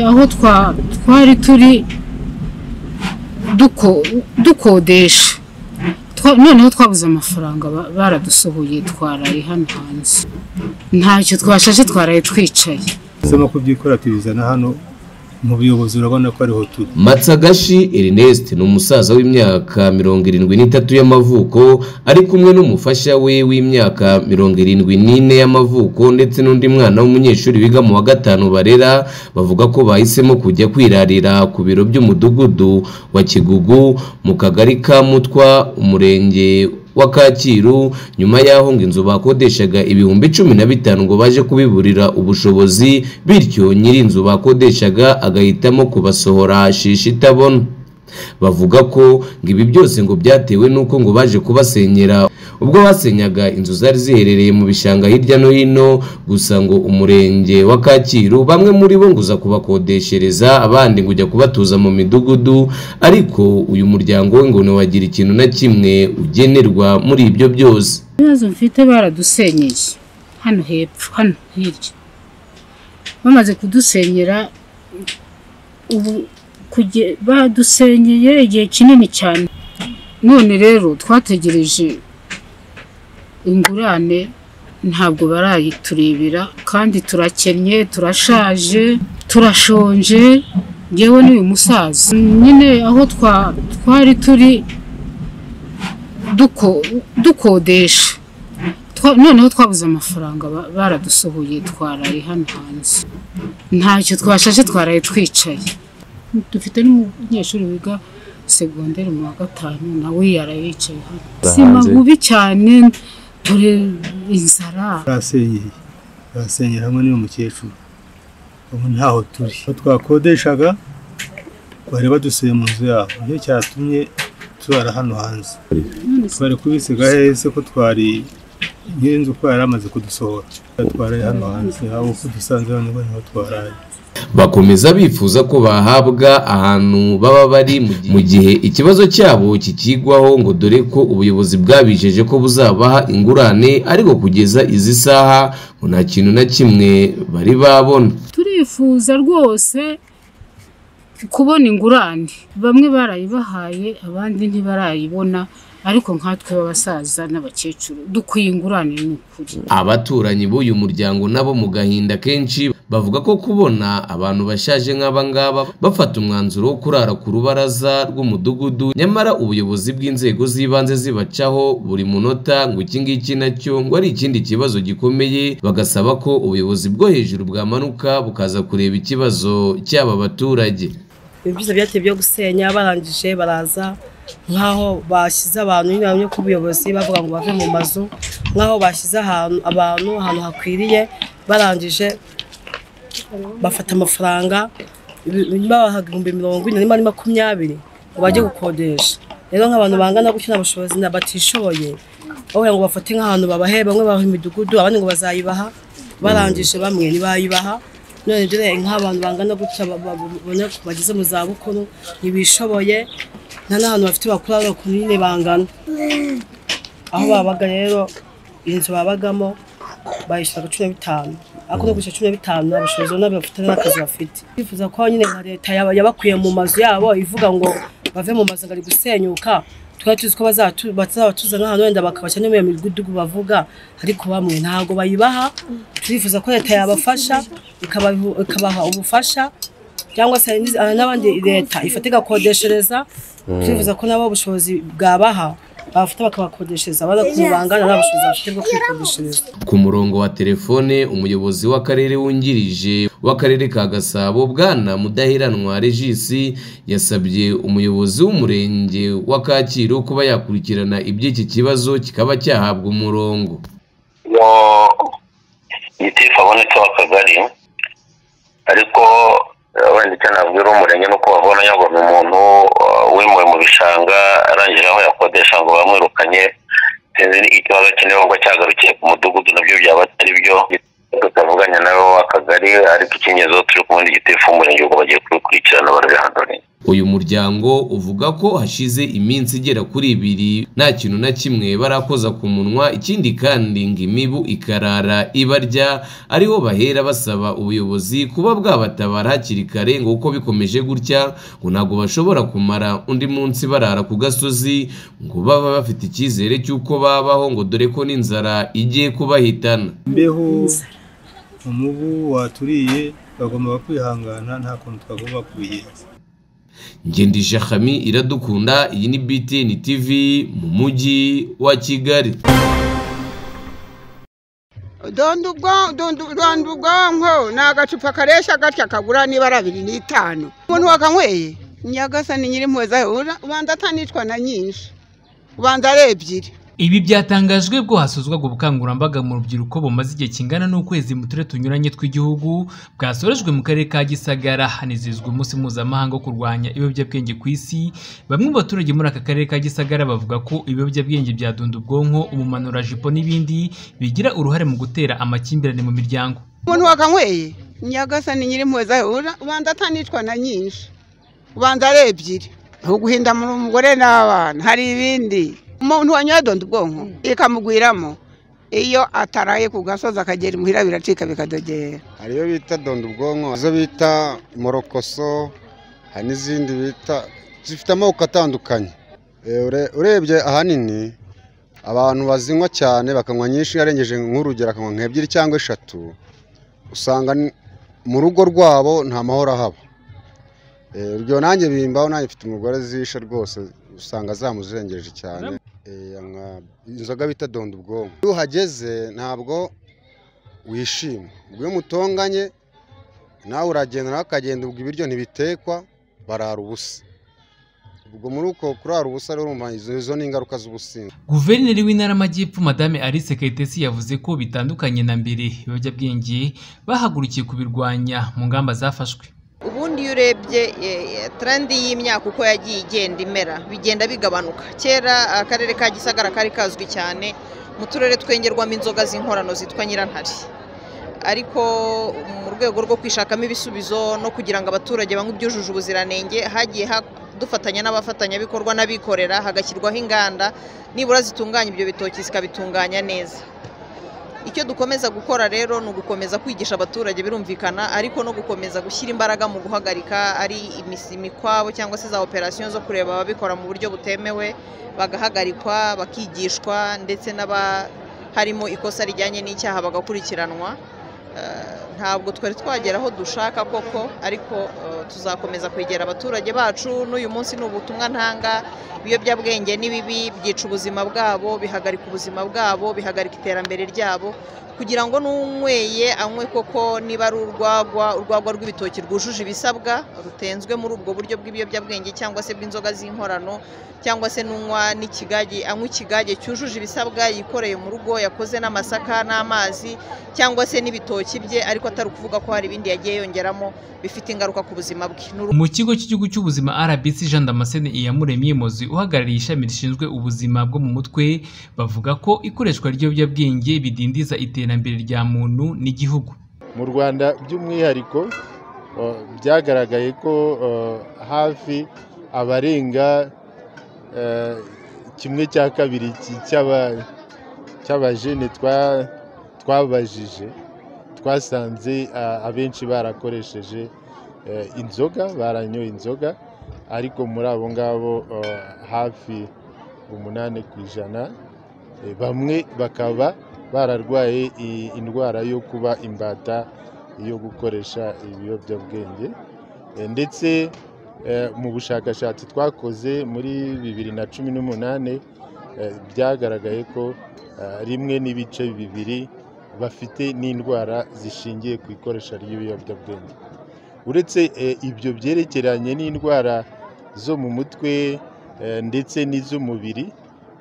aho twa- twari turi duko- dukodesha Twa- noneho twabuze amafaranga ba- baradusohoye twaraye hano hanze ntacyo twashaje twaraye twicaye ese no kubyikorera tubizana hano mu buyobozi urabona ko ariho turi Matsagashi Ernest ni umusaza w'imyaka mirongo irindwi n'itatu y'amavuko ari kumwe n'umufasha we w'imyaka mirongo irindwi n'ine y'amavuko ndetse n'undi mwana w'umunyeshuri wiga mu wa gatanu barera bavuga ko bahisemo kujya kwirarira ku biro by'umudugudu wa Kigugu mu kagari ka Mutwa umurenge wa Kacyiru nyuma y'aho ngo inzu bakodeshaga ibihumbi cumi na bitanu ngo baje kubiburira ubushobozi bityo nyiri inzu bakodeshaga agahitamo kubasohora shishi itabona bavuga ko ngo ibi byose ngo byatewe n'uko ngo baje kubasenyera ubwo basenyaga inzu zari ziherereye mu bishanga hirya no hino gusa ngo umurenge wa Kacyiru bamwe muri bo ngo uza kubakodeshereza abandi ngo ujya kubatuza mu midugudu ariko uyu muryango we ngo ntiwagira ikintu na kimwe ugenerwa muri ibyo byose ibibazo mfite baradusenyeye hano hepfo hano hirya bamaze kudusenyera ubu kuge- badusenyeye igihe kinini cyane none rero twategereje ingurane ntabwo barayiturebera kandi turakennye turashaje turashonje ngewe n'uyu musaza nyine aho twa- twari turi duko- dukodesha Twa- noneho twabuze amafaranga ba- baradusohoye twaraye hano hanze ntacyo twashaje twaraye twicaye dufite n'umunyeshuri wiga segonderi mu wa gatanu nawe yaraye yicaye hano sima bubi cyane dore inzara turasenyeye turasenyera hamwe n'uyu mukecuru ubu ntaho turi aho twakodeshaga bari badusuye mu nzu yabo nicyo cyatumye turara hano hanze twari kubisiga hese ko twari nyir'inzu ko yari amaze kudusohora twaraye hano hanze aho uko dusanze hano niho twaraye bakomeza bifuza ko bahabwa ahantu baba bari mu gihe- mu gihe ikibazo cyabo kikigwaho ngo dore ko ubuyobozi bwabijeje ko buzabaha ingurane ariko kugeza izi saha ngo nta kintu na kimwe bari babona turifuza rwose kubona ingurane bamwe barayibahaye abandi ntibarayibona ariko nkatwe b'abasaza n'abakecuru dukwiye ingurane ni ukuri abaturanyi b'uyu muryango nabo mu gahinda kenshi bavuga ko kubona abantu bashaje nk'aba ngaba bafata umwanzuro wo kurara ku rubaraza rw'umudugudu nyamara ubuyobozi bw'inzego z'ibanze zibacaho buri munota ngo iki ngiki nacyo ngo ari ikindi kibazo gikomeye bagasaba ko ubuyobozi bwo hejuru bwamanuka bukaza kureba ikibazo cy'aba baturage ibintu byose byateye byo gusenya barangije baraza nk'aho bashyize abantu inama yo ku buyobozi bavuga ngo bave mu mazu nk'aho bashyize ahantu abantu ahantu hakwiriye barangije bafata amafaranga ibi- babahaga ibihumbi mirongo ine rimwe na makumyabiri ngo bajye gukodesha rero nk'abantu bangana gutyo nta bushobozi na batishoboye bavuga ngo bafate nk'ahantu babahe bamwe babaha imidugudu abandi ngo bazayibaha barangije bamwe ntibayibaha none ibyo rero nk'abantu bangana gutya ba- ba- babona ko bageze mu zabukuru ntibishoboye nta n'ahantu bafite bakura ariko nyine bangana aho babaga rero inzu babagamo bayishyura cumi na bitanu ariko no kwishyura cumi na bitanu nta bushobozi nabwo bafite n'akazi bafite bifuza ko nyine nka leta yaba- yabakuye mu mazu yabo ivuga ngo bave mu mazu ngo ari gusenyuka twari tuzi ko bazatu- bazabatuzana hano wenda bakabashyira no mu iyo midugudu bavuga ariko bamwe ntabwo bayibaha turifuza ko leta yabafasha ikabahu- ikabaha ubufasha cyangwa se hari n'izi- hari n'abandi leta ifata igakodeshereza turifuza ko nabo ubushobozi bwabaha bafite bakabakodeshereza abana bangana nta bushobozi bafite bwo kwikodeshereza ku murongo wa telefone umuyobozi w'akarere wungirije w'akarere ka gasabo bwana mudaheranwa regisi yasabye umuyobozi w'umurenge wa kacyiru kuba yakurikirana iby'iki kibazo kikaba cyahabwa umurongo ngo gitifu abonetse w'akagari ariko eh, wenda icyo nabwira umurenge ni uko babona ngo ni umuntu eh, wimuwe mu bishanga arangije aho yakodesha ngo bamwirukanye sinzi ni ikibazo kinini ubwo cyagarukiye ku mudugudu nabyo byaba atari byo tutavuganye nawe w'akagari ariko ikinyuzeho turi kumwe n'igitifu umurenge ubwo bagiye kubikurikirana barabihandurira uyu muryango uvuga ko hashize iminsi igera kuri ibiri nta kintu na kimwe barakoza ku munwa ikindi kandi ngo imibu ikarara ibarya ariho bahera basaba ubuyobozi kuba bwabatabara hakiri kare ngo uko bikomeje gutya ngo ntabwo bashobora kumara undi munsi barara ku gasozi ngo baba bafite icyizere cy'uko babaho ngo dore ko n'inzara igiye kubahitana imbeho umubu waturiye bagomba kwihangana nta kuntu twagomba kubigenza ngendije hami iradukunda iyi ni btn tv mu mujyi wa kigali dondo ubwo- dondo- dondo ubwonko ni agacupa karesha gatya kagura nibara abiri n'itanu umuntu wakanyweye nyagasa ni nyiri impuhwe zawe ura- ubanza atanicwa na nyinshi ubanza ari ebyiri Ibi byatangajwe ubwo hasozwaga ubukangurambaga mu rubyiruko bumaze igihe kingana n'ukwezi mu turere tunyuranye tw'igihugu bwasorejwe mu karere ka Gisagara hanizihizwa umunsi mpuzamahanga wo kurwanya ibiyobyabwenge ku isi bamwe mu baturage muri aka karere ka Gisagara bavuga ko ibiyobyabwenge byadunda ubwonko umumanurajipo n'ibindi bigira uruhare mu gutera amakimbirane mu miryango umuntu wakanyweye nyagasa ni nyiri impuhwe zawe ura- ubanza atanicwa na nyinshi ubanza ari ebyiri uguhinda mu umugore n'abana hari ibindi umuntu wanyoye dondo ubwonko ikamugwiramo iyo ataraye ku gasozi akagera imuhira biracika bikadogera hari iyo bita dondo ubwonko izo bita morokoso hari n'izindi bita zifite amoko atandukanye Eh, ure- urebye ahanini abantu bazinywa cyane bakanywa nyinshi arengeje nk'urugero akanywa nk'ebyiri cyangwa eshatu usanga n- mu rugo rwabo nta mahoro ahaba Eh, urugero nanjye bimbaho nanjye mfite umugore zishe rwose usanga zamuzengereje cyane Eh, anywa inzoga bita dondo ubwonko iyo uhageze ntabwo wishima ubwo iyo mutonganye nawe uragenda nawe akagenda ubwo ibiryo ntibitekwa barara ubusa ubwo muri uko kurara ubusa rero urumva izo izo ni ingaruka z'ubusinzi Guverineri w'Intara y'Amajyepfo Madame Alice Kayitesi yavuze ko bitandukanye na mbere ibiyobyabwenge bahagurukiye kubirwanya mu ngamba zafashwe ubundi iyo urebye eh, trend y'imyaka uko yagiye igenda imera bigenda bigabanuka kera akarere ka gisagara kari kazwi cyane mu turere twengerwamo inzoga z'inkorano zitwa nyirantare ariko mu rwego rwo kwishakamo ibisubizo no kugira ngo abaturage banywe ibyujuje ubuziranenge hagiye ha- dufatanya n'abafatanyabikorwa n'abikorera hagashyirwaho inganda nibura zitunganya ibyo bitoki zikabitunganya neza icyo dukomeza gukora rero ni ugukomeza kwigisha abaturage birumvikana ariko no gukomeza gushyira imbaraga mu guhagarika ari imisi- imikwabo cyangwa se za operasiyo zo kureba ababikora mu buryo butemewe bagahagarikwa bakigishwa ndetse n'aba harimo ikosa rijyanye n'icyaha bagakurikiranwa Eh, ntabwo twari twagera aho dushaka koko ariko eh, tuzakomeza kwegera abaturage bacu n'uyu munsi ni ubutumwa ntanga ibiyobyabwenge ni bibi byica ubuzima bwabo bihagarika ubuzima bwabo bihagarika iterambere ryabo kugira ngo n'unyweye anywe koko niba ari urwagwa urwagwa rw'ibitoki rwujuje ibisabwa rutenzwe muri ubwo buryo bw'ibiyobyabwenge cyangwa se bw'inzoga z'inkorano cyangwa se n'unywa n'ikigage anywa ikigage cyujuje ibisabwa yikoreye mu rugo yakoze n'amasaka n'amazi cyangwa se n'ibitoki bye ariko atari ukuvuga ko hari ibindi yagiye yongeramo bifite ingaruka ku buzima bwe Ni mu kigo cy'igihugu cy'ubuzima RBC Jean Damascene Iyamuremye Mozi uhagarariye ishami rishinzwe ubuzima bwo mu mutwe bavuga ko ikoreshwa ry'ibiyobyabwenge bidindiza iterambere rya muntu n'igihugu mu rwanda by'umwihariko uh, byagaragaye ko uh, hafi abarenga uh, kimwe cya kabiri cy- cy'aba- cy'abajene twa- twabajije twasanze uh, abenshi barakoresheje uh, inzoga baranyoye inzoga ariko muri abo ngabo uh, hafi umunani ku ijana eh, bamwe bakaba bararwaye i- indwara yo kuba imbata yo gukoresha ibiyobyabwenge Eh, ndetse eh, mu bushakashatsi twakoze muri bibiri na cumi n'umunani eh, byagaragaye ko eh, rimwe n'ibice bibiri bafite n'indwara zishingiye ku ikoresha ry'ibiyobyabwenge uretse eh, ibyo byerekeranye n'indwara zo mu mutwe eh, ndetse n'iz'umubiri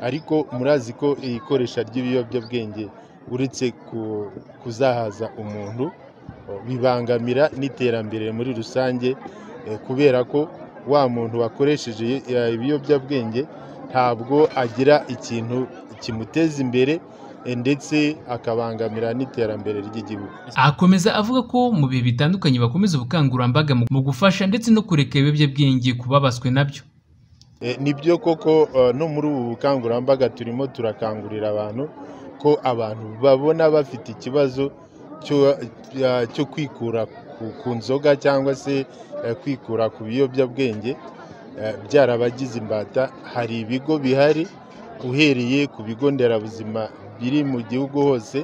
ariko murazi ko ikoresha ry'ibiyobyabwenge uretse ku- kuzahaza umuntu o, bibangamira n'iterambere muri rusange eh, kubera ko wa muntu wakoresheje eh, ibiyobyabwenge ntabwo agira ikintu kimuteza imbere eh, ndetse akabangamira n'iterambere ry'igihugu akomeza avuga ko mu bihe bitandukanye bakomeza ubukangurambaga mu- mu gufasha ndetse no kureka ibiyobyabwenge ku babaswe nabyo Eh, nibyo koko eh, no muri ubu bukangurambaga turimo turakangurira abantu ko abantu babona bafite ikibazo cyo- eh, cyo kwikura ku- ku nzoga cyangwa se eh, kwikura ku biyobyabwenge eh, byarabagize imbata hari ibigo bihari uhereye ku bigo nderabuzima biri mu gihugu hose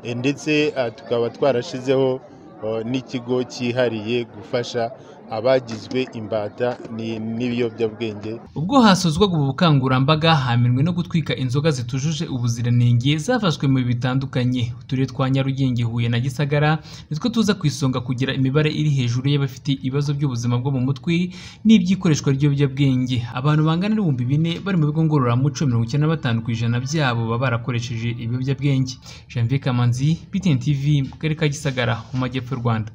eh, ndetse eh, tukaba twarashizeho eh, n'ikigo cyihariye gufasha abagizwe imbata ni- n'ibiyobyabwenge ubwo hasozwaga ubu bukangurambaga hamirwe no gutwika inzoga zitujuje ubuziranenge zafashwe mu bihe bitandukanye uturere twa nyarugenge huye na gisagara nitwo tuza ku isonga kugira imibare iri hejuru y'abafite ibibazo by'ubuzima bwo mu mutwe n'iby'ikoreshwa ry'ibiyobyabwenge abantu bangana n'ibihumbi bine bari mu bigo ngororamuco mirongo icyenda na batanu ku ijana byabo baba barakoresheje ibiyobyabwenge janvier kamanzi btn tv mu karere ka gisagara mu majyepfo y'u rwanda